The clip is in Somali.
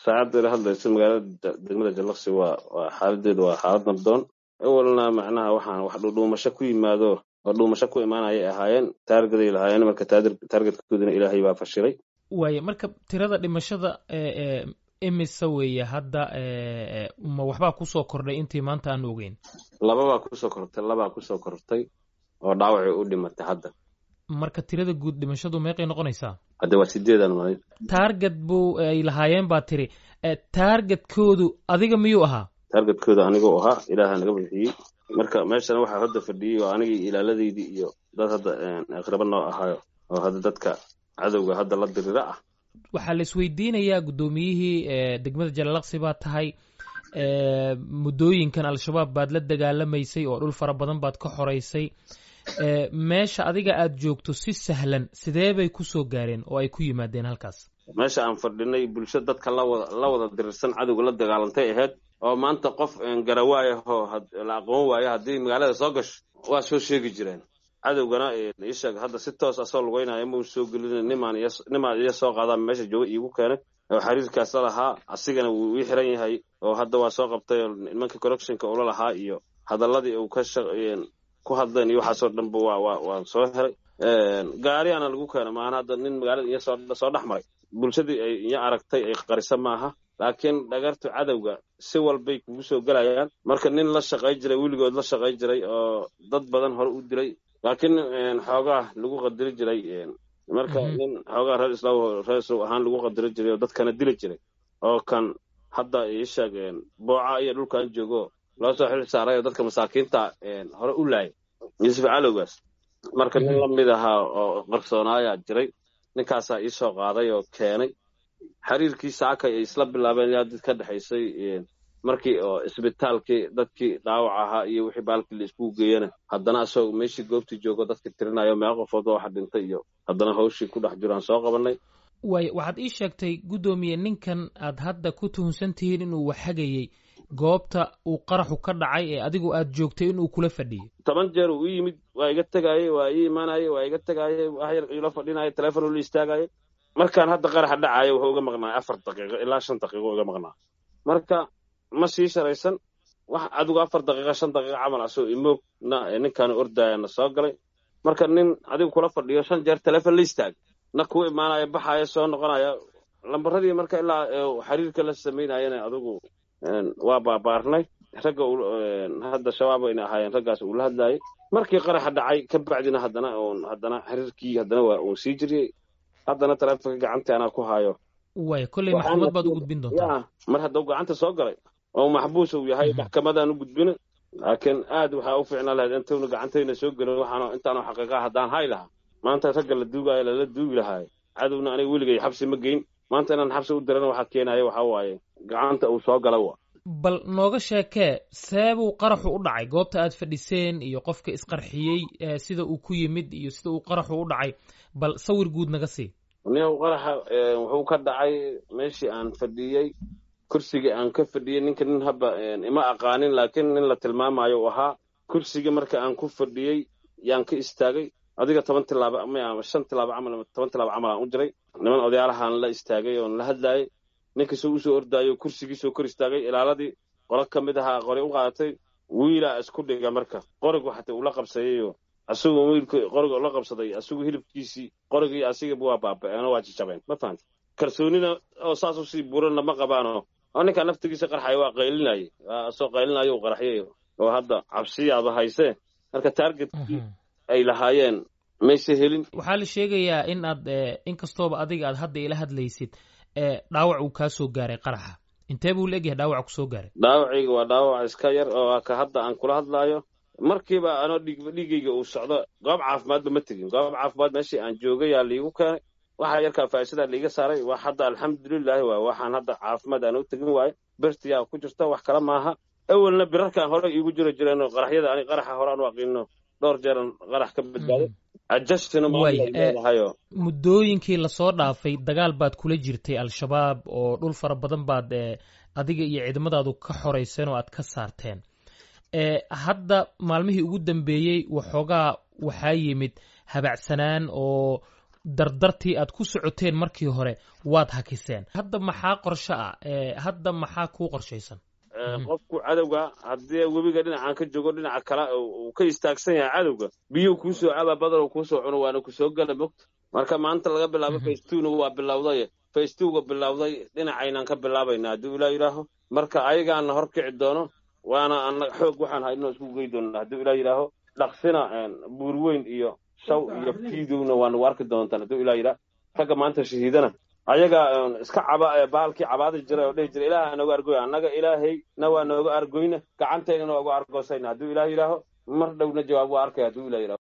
saacadda hadlaysa magaalada degmada jallaqsi waa waa xaaladeedu waa xaalad nabdoon awalna macnaha waxaan wax dhuudhuumasho ku yimaado oo dhuumasho ku imaanayay ahaayeen taargaday lahaayeen marka taargetkooduna ilaahay baa fashilay waaye marka tirada dhimashada imise weeye hadda ma waxbaa kusoo kordhay intii maanta aan ogeyn lababaa kusoo kortay labaa kusoo kortay oo dhaawacii u dhimatay hadda marka tirada guud dhimashadu meeqay noqonaysaa hadde waa sideedan malin taarget buu ay lahaayeen baa tiri taargetkoodu adiga miyuu ahaa taargetkooda aniguu ahaa ilaaha naga bixiyey marka meeshana waxaa hadda fadhiyey oo anigii ilaaladeydii iyo dad hadda aqraba noo ahaayo oo hadda dadka cadowga hadda la dirira ah waxaa la isweydiinayaa guddoomiyihii degmada jalalaqsi baa tahay muddooyinkan al-shabaab baad la dagaalamaysay oo dhul fara badan baad ka xoraysay meesha adiga aad joogto si sahlan sidee bay ku soo gaareen oo ay ku yimaadeen halkaas meesha aan fadhinay bulsho dadka lawada la wada dirirsan cadowga la dagaalantay ahayd oo maanta qof garawaayahoo la aqoon waayo haddii magaalada soo gasho waa soo sheegi jireen cadowgana isheeg hadda si toos asoo lugeynaya mau soo gelin nimaan nimaan iyo soo qaadaa meesha jooga iigu keenay oo xiriirkaas la lahaa asigana wuu ii xiran yahay oo hadda waa soo qabtay oo nimanka correctionka ula lahaa iyo hadaladii uu ka ku hadleen iyo waxaasoo dhanba waa waa waan soo helay gaariyaana lagu keena maahan hadda nin magaalada iyo soo soo dhex maray bulshadii ay iyo aragtay ay qarisa maaha laakiin dhagartu cadowga si walbay kugu soo gelayaan marka nin la shaqay jiray weligood la shaqay jiray oo dad badan hore u dilay laakiin xoogaa lagu qadiri jiray marka nin xoogaa reer islaam reer islaam ahaan lagu qadiri jiray oo dadkana dili jiray oo kan hadda ii sheeg booca iyo dhulkan joogo loo soo xil saaray oo dadka masaakiinta hore u laayay yuusuf calowgaas marka nin la mid ahaa oo qarsoonaayaa jiray ninkaasaa ii soo qaaday oo keenay xiriirkii saaka ay isla bilaabeen yaa did ka dhexaysay markii oo isbitaalkii dadkii dhaawac ahaa iyo wixii baalkii la iskugu geeyana haddana asagoo meeshii goobtii joogo dadkii tirinayo meeqa qofoodba waxa dhintay iyo haddana hawshii ku dhex jiraan soo qabanay waay waxaad ii sheegtay guddoomiye ninkan aad hadda ku tuhunsan tihiin inuu waxhagayey goobta uu qaraxu ka dhacay ee adigu aad joogtay inuu kula fadhiyey toban jeer uu ii yimid waa iga tegaayey waa ii imaanayey waa iga tegaayey wax yar ila fadhinaya teleefon ula istaagayay markaan hadda qaraxa dhacayo wuxuu uga maqnaay afar daqiiqo ilaa shan daqiiqo uga maqnaa marka ma sii sharaysan wax adigu afar daqiiqa shan daqiiqa camal asoo imoogna ninkaanu ordayana soo galay marka nin adigu kula fadhiyo shan jeer teleefon la istaag na kuu imaanaya baxaya soo noqonaya lambaradii marka ilaa xiriirka la samaynayana adigu waa baabaarnay ragga hadda shabaab ayna ahaayeen raggaas uu la hadlayay markii qaraxa dhacay ka bacdina haddana haddana xiriirkii haddana waa uu sii jiriyey haddana taleefonka gacanta anaa ku haayo waaya kolley maxkamad baad u gudbin doontaa mar haddau gacanta soo galay oo maxbuus uu yahay maxkamadaan u gudbina laakiin aad waxaa u fiicnaa lahayd intaynu gacantayna soo gelin waxaan intaanu xaqiiqaa haddaan hay lahaa maanta ragga la duugaayo lala duugi lahaayo cadowna aniga weligay xabsi ma geyn maanta inaan xabsi u dirana waxaa keenaya waxaa waaye gacanta uu soo gala wa bal nooga sheekee seebuu qaraxu u dhacay goobta aad fadhiseen iyo qofka isqarxiyey sida uu ku yimid iyo sida uu qaraxu u dhacay bal sawir guud naga sii nin qaraxa wuxuu ka dhacay meeshii aan fadhiyey kursigii aan ka fadhiyey ninka nin haba ima aqaanin laakiin nin la tilmaamayo u ahaa kursigii marka aan ku fadhiyey yaan ka istaagay adiga toban tilaaba ama shan tilaaba camal toban tilaaba camal aan u jiray niman odayaalahaan la istaagay oon la hadlaayay ninkasoo usoo ordaayo kursigiisoo kor istaagay ilaaladii qolo ka mid ahaa qori u qaadatay wiilaa isku dhiga marka qorigu xataa ula qabsayayo asagoo wiilka qoriga ula qabsaday asagoo hilibkiisii qorigii asigaba waa baaba'een oo waa jajabeen ma fahanta kalsoonina oo saas usii buranna ma qabaano oo ninkaa naftigiisa qarxaya waa qaylinayay asoo qaylinayo u qarxyayo oo hadda cabsiyaaba haysee marka taargetkii ay lahaayeen mayse helin waxaa la sheegayaa in aad inkastooba adiga aad hadda ila hadlaysid dhaawac uu kaa soo gaaray qaraxa intee buu leegyahay dhaawac ku soo gaaray dhaawacayga waa dhaawac iska yar oo ka hadda aan kula hadlaayo markiiba anoo dhiigayga uu socdo goob caafimaadba ma tegin goob caafimaad meeshii aan joogayaa liigu keenay waxaa yarkaa faa'iisadaa liiga saaray wax hadda alxamdulilaahi waay waxaan hadda caafimaad aan u tegin waayo bertiyaa ku jirta wax kale maaha awelna birarkaan hore iigu jiro jireen qaraxyada ani qaraxa hore aan u aqiino dhowr jeeran qarax ka badbaaday muddooyinkii lasoo dhaafay dagaal baad kula jirtay al-shabaab oo dhul fara badan baad adiga iyo ciidamadaadu ka xorayseen oo aad ka saarteen hadda maalmihii ugu dambeeyey waxoogaa waxaa yimid habacsanaan oo dardartii aad ku socoteen markii hore waad hakiseen hadda maxaa qorsho ah hadda maxaa kuu qorshaysan qofku cadowga haddii webiga dhinacaan ka joogo dhinaca kale uu ka istaagsan yahay cadowga biyuu kuusoo cabaa badal kuusoo cuno waana kusoo gala mogta marka maanta laga bilaabo facetuna waa bilowday facetwoga bilowday dhinacaynaan ka bilaabayna haddii ilaa yidhaaho marka ayagaana hor kici doono waana ana xoog waxaan haynoo isku gey doona haddii ilaa yidhaaho dhaqsina buurweyn iyo shaw iyo fiidowna waa nagu arki doontaan haddii ilaa yidhaah ragga maanta shahiidana ayaga iska caba baalkii cabaadi jiray oo dhihi jiray ilaaha nooga argoy annaga ilaahayna waa nooga argoyna gacantaynana waa uga argoosayna hadduu ilaah yidhaaho mar dhowna jawaab waa arkaya hadduu ilah yidhaho